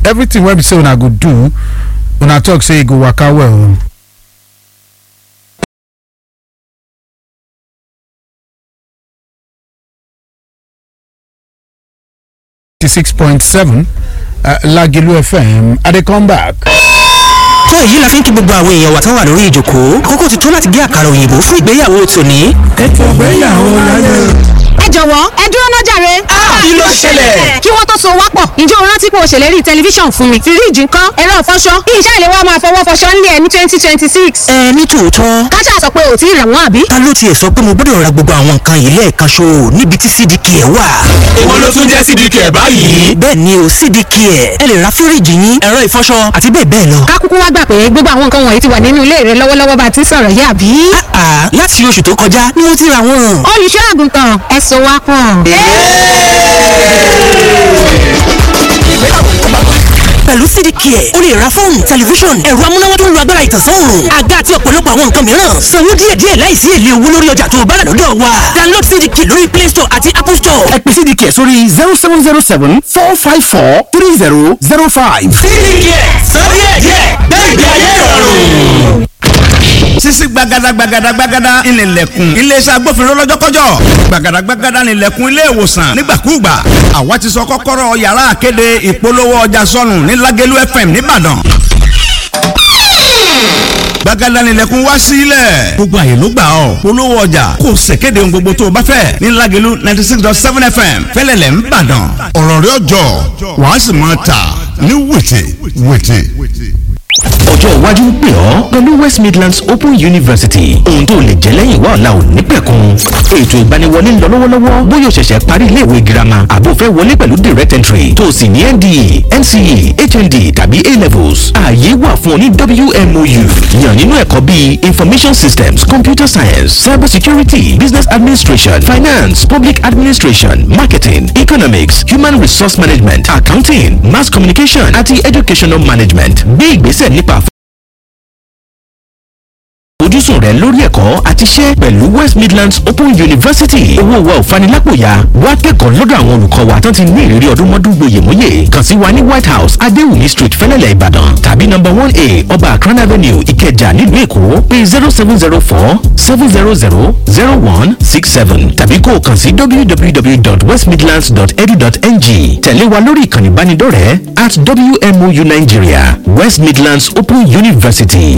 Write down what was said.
everything wey be say una go do una talk say e go waka well. six point seven Lagilu FM I dey come back. tó èyí la fi ń kí gbogbo àwọn èèyàn wa tán wà lórí ìjòkó àkókò ti tó láti gé àkàrà òyìnbó fún ìgbéyàwó tòní. ètò ìgbéyàwó láyé. ẹ jọ̀wọ́ ẹ dúró náà jàre. kí ló ṣẹlẹ̀? kí wọ́n tó so wá pọ̀ ǹjẹ́ o rántí pé o ṣèlérí tẹlifíṣàn fún mi fíríìjì ńkọ́ ẹ̀rọ ìfọṣọ kí iṣẹ́ ìléwọ́ máa fọwọ́ fọṣọ ńlẹ̀ ẹ̀ ní twenty twenty six. ẹ ní tòótọ́ káṣá sọ pé ò tí ì rà wọ́n àbí. ta ló tiẹ̀ sọ pé mo gbọ́dọ̀ ra gbogbo àwọn nǹkan yìí lẹ́ẹ̀kan ṣo níbi tí cdk ẹ̀ wà. èwo ló tún jẹ́ cdk ẹ̀ báyìí. bẹ́ẹ̀ ni o cdk ẹ̀ ẹ lè ra fíríìjì yín ẹ̀rọ ìfọṣọ àti bẹ́ẹ̀ bẹ́ẹ̀ lọ. ká kúkú wá gbà pé gbogbo àwọn nǹkan wọ̀nyí ti wà nínú ilé rẹ lọ́wọ́lọ́wọ́ bá a ti sọ̀rọ̀ yìí àbí. àà láti oṣù tó kọjá ni mo ti ra wọn. olùṣọ́ àgùntàn ẹ so wá pọ̀. pẹ̀lú cdk ẹ̀ o lè ra fóònù tẹlifíṣọ̀n ẹ̀rọ amúnáwá tó ń lo agbára ìtànsán-òòrùn àga àti ọ̀pọ̀lọpọ̀ àwọn nǹkan mìíràn sanwó díẹ̀díẹ̀ láìsí èlé owó lórí ọjà tó o bá rà lọ́dọ̀ wa download cdk lórí play store àti apple store. ẹ pè cdk sórí zero seven zero seven four five four three zero zero five. cdk sọ díẹ̀díẹ̀ gbẹ̀gbẹ̀ ayé ìrọ̀rùn sisi gbagada gbagada gbagada ìnìlẹ̀kùn iléeṣẹ́ agbófinró lọ́jọ́kọ́jọ́ gbagada gbagada ìnìlẹ̀kùn ilé ìwòsàn nígbàkúùgbà àwa ti sọ kọ́kọ́rọ́ yàrá àkéde ìpolówó ọjà sọnù ní Lágẹ̀lú FM nìbàdàn gbagada ìnìlẹ̀kùn wá sílẹ̀ gbogbo àyè ló gbà ọ́ polówó ọjà kò ṣèkéde ohun gbogbo tó o bá fẹ́ ní Lágẹ̀lú ninety six dot seven FM fẹ́lẹ́lẹ̀ nìbàdàn ọ̀rọ̀ rẹ̀ ọjọ́ wàá sì máa tà ní wètè wètè ọjọ́ iwájú ń pè ọ́ pẹ̀lú West Midlands Open University ohun tó lè jẹ́ lẹ́yìn wá ọ̀la ò ní pẹ̀kun ètò ìgbaniwọlé ń lọ lọ́wọ́lọ́wọ́ bóyá o ṣẹ̀ṣẹ̀ parí iléèwé girama àbò fẹ́ wọlé pẹ̀lú direct entry tó o sì ní NDE NCE HND tàbí A levels ààyè wà fún ọ ní WMOU yàn nínú ẹ̀kọ́ bíi Information Systems Computer Science Cyber Security Business Administration Finance Public Administration Marketing Economics Human Resource Management Accounting Mass Communication àti Educational Management gbé ìgbésẹ̀ nípa àfojúsùn rẹ lórí ẹ̀kọ́ àti iṣẹ́ pẹ̀lú West Midlands Open University owó wa ò fanilápòyà wá kẹ́kọ̀ọ́ lọ́dọ̀ àwọn olùkọ́ wa tán ti ní ìrírí ọdún mọ́dún gboyèmóyè kàn sí wa ní White House Adéwùmí Street Fẹ́lẹ́lẹ̀ Ìbàdàn tàbí number one A Ọba Akran Avenue Ìkẹjà nílùú Èkó pé zero seven zero four seven zero zero zero one six seven tàbí kó o kàn sí www.westmidlands.edu.ng tẹ̀lé wa lórí ìkànnì ìbánidọ́rẹ̀ẹ́ at WMOU Nigeria West Midlands Open University